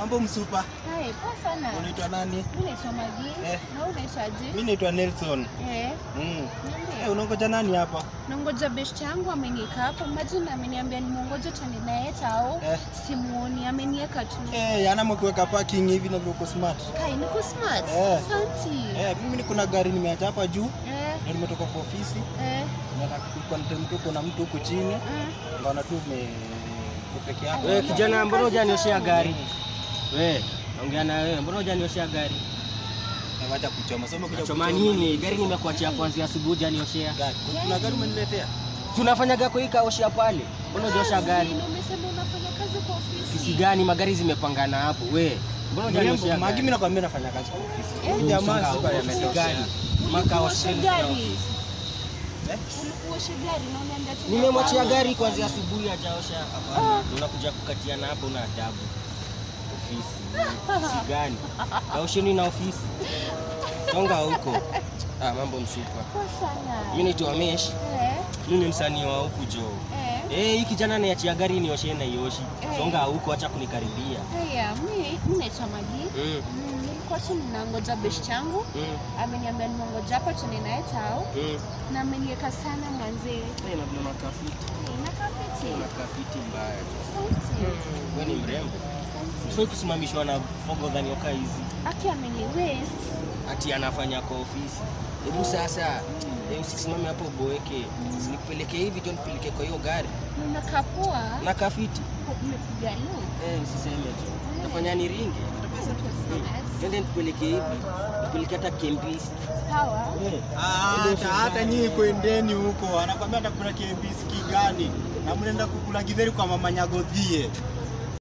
Mambo msupa. Hai, poa sana. Unaitwa nani? Mimi naitwa Magi. Eh. Na wewe unaitwaje? Mimi naitwa Nelson. Eh. Mm. Niambie. Eh, unangoja nani hapa? Nangoja best yangu amenieka hapo. Imagine ameniambia nimuongoje tuende naye tao. Eh. Simuoni, amenieka tu. Eh, ana kuweka parking hivi na uko smart. Kai, niko smart. Eh. Asante. Eh, mimi niko na gari nimeacha hapa juu Eh. na nimetoka kwa ofisi. Eh. Nataka kulikuwa nitemke kuna mtu huko chini. Mm. Ngaona tu ume uko peke yako. Wewe kijana, mbona hujanioshea gari? Wewe, naongea na wewe, mbona hujanioshea gari? Eh, Wacha kuchoma. Soma kuja Choma kuchoma. nini? Gari nimekuachia kuanzia asubuhi hujanioshea. Gari. Kuna gari umeniletea? Si unafanyaga kwa hii kaoshea pale? Mbona hujaosha gari? Kazi, na Umesema unafanya kazi kwa ofisi. Kisi gani magari zimepangana hapo? We, mbona hujanioshea Mrembo, Magi gari? mimi nakwambia nafanya kazi kwa ofisi. Eh, Huyu Jamaa Usonga sipa huko, yametosha. gari. Ulikuosha Makaoshea gari. Eh? Ulikuosha gari na unaenda tena Nimemwachia kwa- gari kuanzia asubuhi hajaosha. Hapana, unakuja kukatiana hapo na adabu. Ofisi. Ofisi gani? Kaosheni na ofisi. Songa huko. Ah, mambo msupa. Poa sana. Mimi naitwa Mesh. Eh. Mimi ni msanii wa huku jo. Eh. Eh, hii kijana niachia gari nioshe na ioshi. Eh. Songa huko, acha kunikaribia. Haya, mimi mimi naitwa Magi. Mm, Mm, nilikuwa tu ninangoja best yangu mm, ameniambia nimongoja hapa tuende naye tao mm. na ameniweka sana mwanzee Eh, na vile makafiti. nakafiti Makafiti mbaya. sauti Wewe ni mrembo. Sio kusimamishwa na fogo dhani oka hizi. aki ameniwest Ati anafanya kwa ofisi. Hebu sasa eh, usisimame hapo boeke. Usinipeleke hivi tu nipeleke kwa hiyo gari. nakapua Na kafiti. umepiga lu Eh, usiseme tu. Nafanya ni ringi. Twende nipeleke hivi. Nipeleke hata Kembisi. sawa Eh. Ah, hata hata nyinyi kwendeni huko, anakwambia atakula KBS gani? Na mnaenda kukula githeri kwa mama Nyagodhie.